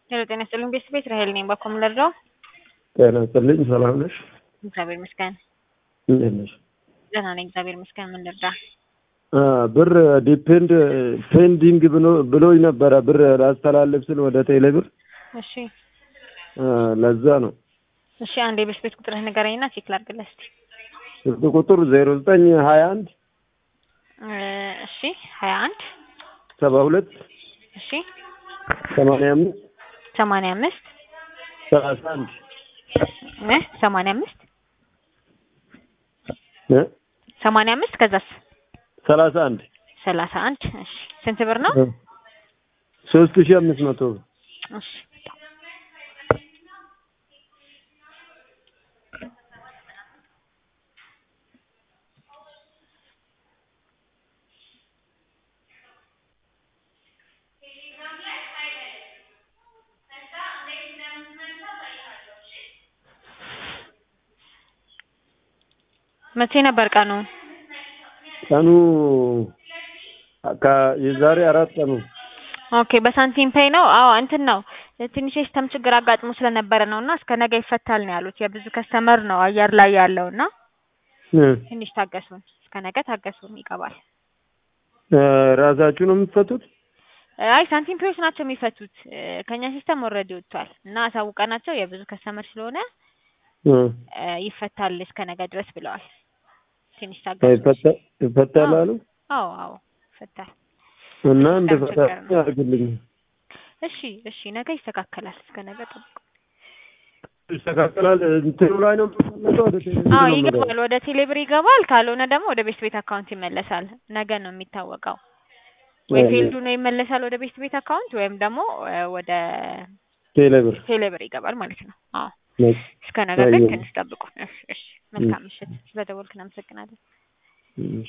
ሄሎ ጤና ይስጥልኝ ቤተሰብ ቤት ራሄል ነኝ። ባኮ ምን ልርዳው? ጤና ይስጥልኝ ሰላም ነሽ? እግዚአብሔር ይመስገን እንዴት ነሽ? ደህና ነኝ እግዚአብሔር ይመስገን። ምን ልርዳ? አ ብር ዲፔንድ ፔንዲንግ ብሎ ብሎኝ ነበረ ብር ላስተላልፍ ስል ወደ ቴሌ ብር እሺ አ ለዛ ነው። እሺ አንድ የቤት ቤት ቁጥርህ ንገረኝና ቼክ ላድርግልህ እስኪ። ስልክ ቁጥር ዜሮ ዘጠኝ ሀያ አንድ እ እሺ ሀያ አንድ ሰባ ሁለት እሺ ሰማንያ አምስት ሰማንያ አምስት ሰላሳ አንድ እ ሰማንያ አምስት እ ሰማንያ አምስት ከዛስ ሰላሳ አንድ ሰላሳ አንድ እሺ ስንት ብር ነው? ሶስት ሺህ አምስት መቶ ብር እሺ መቼ ነበር ቀኑ? ቀኑ ከ- የዛሬ አራት ቀኑ ኦኬ በሳንቲም ፔይ ነው። አዎ እንትን ነው ትንሽ የሲስተም ችግር አጋጥሞ ስለነበረ ነው እና እስከ ነገ ይፈታል ነው ያሉት። የብዙ ከስተመር ነው አየር ላይ ያለው እና እ ትንሽ ታገሱን፣ እስከ ነገ ታገሱን ይገባል። እ ራሳችሁ ነው የምትፈቱት? አይ ሳንቲም ፔዮች ናቸው የሚፈቱት። እ ከኛ ሲስተም ኦልሬዲ ወጥቷል እና አሳውቀናቸው የብዙ ከስተመር ስለሆነ እ እ ይፈታል እስከ ነገ ድረስ ብለዋል። ትንሽ ታገሱ። ይፈታ- ይፈታል አሉ አዎ አዎ ይፈታል። እና ሲስተም እንድፈታ ችግር ነው። ያድርግልኝ። እሺ እሺ ነገ ይስተካከላል። እስከ ነገ ጠብቁ። ይስተካከላል። እንትኑ ላይ ነው የምትመለሰው ወደ ቴሌቪዥን አዎ ነው የምገባው? ይገባል። ወደ ቴሌብር ይገባል። ካልሆነ ደግሞ ወደ ቤት ቤት አካውንት ይመለሳል። ነገ ነው የሚታወቀው። ወይ ወይ- ፊልዱ ነው ይመለሳል ወደ ቤት ቤት አካውንት ወይም ደግሞ እ ወደ ቴሌብር ቴሌብር ይገባል ማለት ነው። አዎ ነው። እስከ ነገ ግን አየሁ። ትንሽ ጠብቁ። እሺ እሺ። መልካም ምሽት። ስለደወልክ እናመሰግናለን። እሺ